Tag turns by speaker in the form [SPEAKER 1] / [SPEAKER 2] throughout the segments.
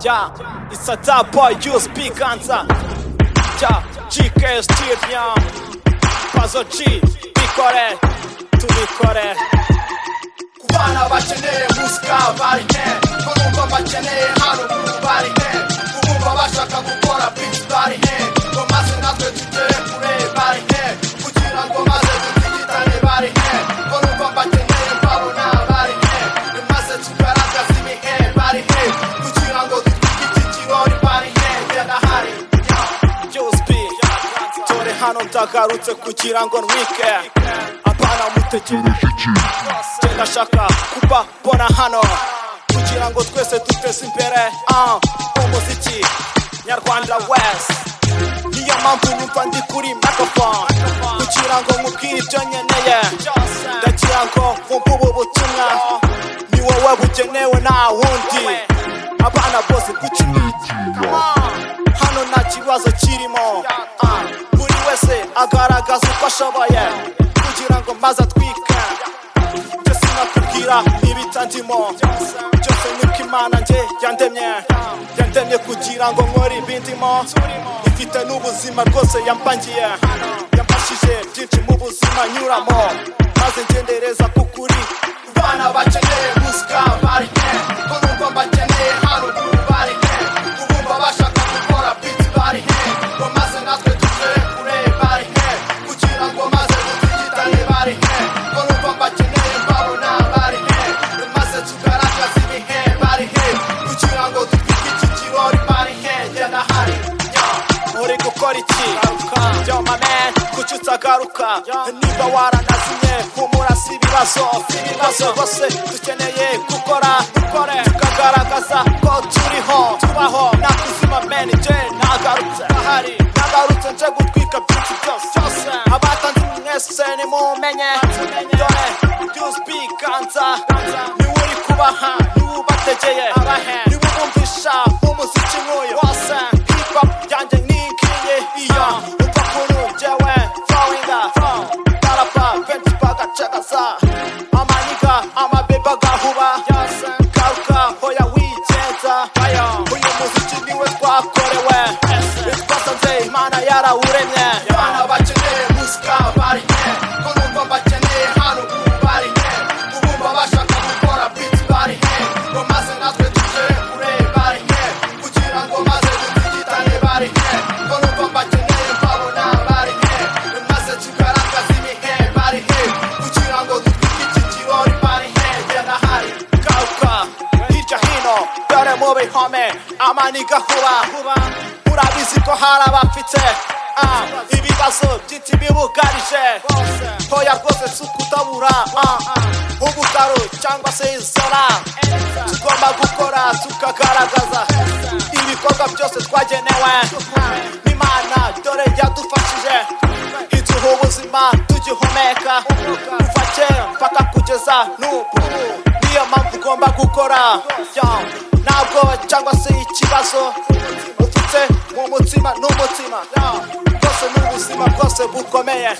[SPEAKER 1] Ja, it's a top boy, you speak answer. Ja, GKS Tirnia. Pazo G, bikore, tubikore.
[SPEAKER 2] ku bana bakeneye musika barine ko bumva bakeneye haruguru barine ku bumva bashaka gukora bici barine ngo maze natwe tugere kure barine kugira ngo maze dutigitane barine ko bumva bakeneye babona barine ni maze tugaragaza ibihe barine kugira ngo dutigite ikirori barine by'agahari
[SPEAKER 1] You speak. Dore hano ndagarutse kugira ngo ntwike. Abana mutegereje iki? Jye ndashaka kubabona hano. Kugira ngo twese duteze imbere. Ah, umuziki. Nyarwanda West. Niyo mpamvu numva ndi kuri microphone. Kugira ngo nkubwire ibyo nkeneye. Ndagira ngo mvumve ubu butumwa. Ni wowe bugenewe nta wundi. Abana bose kuki hano nta kibazo kirimo Ah, buri wese agaragaza uko ashoboye kugira ngo maze atwike njye sinakubwira ibitandimo byose niko imana njye yandemye yandemye kugira ngo nkore ibindimo ifite n'ubuzima rwose yampangiye yamfashije byinshi mu buzima nyuramo maze ngendereza ku kuri
[SPEAKER 2] bana bakeneye musika barine ko bumva bakeneye haruguru barine ku bumva bashaka gukora biti barine ngo maze natwe tugere kure barine kugira ngo maze dutigitane barine ko bumva bakeneye babona barine maze tugaragaza ibihe barine kugira ngo dutwikike ikirori barine jya ndahari yeah.
[SPEAKER 1] uri gukora iki yo my man kuki utagaruka niba waranazimye humura si ibibazo si ibibazo bose dukeneye gukora dukore tukagaragaza ko turiho tubaho nta kuzima menije nagarutse ahari nagarutse nje gutwika byinshi byose byose abatanze mwese nimumenye dore yuzubi ganza niwe uri kubaha niwe ubategeye niwe ubumvisha umuziki nk'uyu wose hip hop yanjye nikiye iyo uva kuri jewe flowinga barapa benshi bagacagaza amaniga amabeba gahuba garuka hoya wigenza uyu muziki niwe twakorewe twasanze imana yarawuremye
[SPEAKER 2] bana bakeneye musika barine ko numva bakeneye haruguru barine kubumva bashaka gukora biti barine ngo maze natwe tugere kure barine kugira ngo maze dutigitane barine ko numva bakeneye babona barine maze tugaragaza ibihe barine kugira ngo dutwike iki kirori barine jya ndahari
[SPEAKER 1] garuka hirya hino dore mu bihome amaniga huba urabizi ko hari abafite ah, ibibazo byinshi bibugarije hoya rwose si ukutabura ah, ubutaro cyangwa se izora tugomba gukora tukagaragaza ibikorwa byose twagenewe n'imana dore yadufashije iduha ubuzima tugihumeka kuva kera mpaka kugeza n'ubu niyo mpamvu ugomba gukora Yo, nta bwoba cyangwa se ikibazo ufite mu mutima n'umutima bwose n'ubuzima bwose bukomeye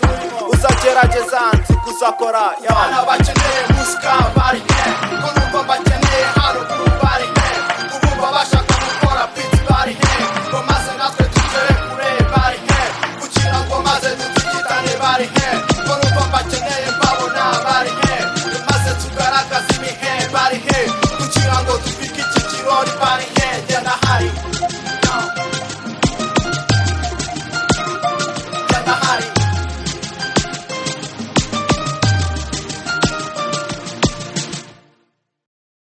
[SPEAKER 1] uzagerageza nzi kuzakora Yo.
[SPEAKER 2] abana bakeneye musika barine ko numva bakeneye haruguru barine kubumva bashaka gukora biti barine ngo maze natwe tugere kure barine kugira ngo maze dutigitane barine ko numva bakeneye mbabona barine maze tugaragaza ibihe barine kugira ngo dupike iki kirori barine jya ndahari jya ndahari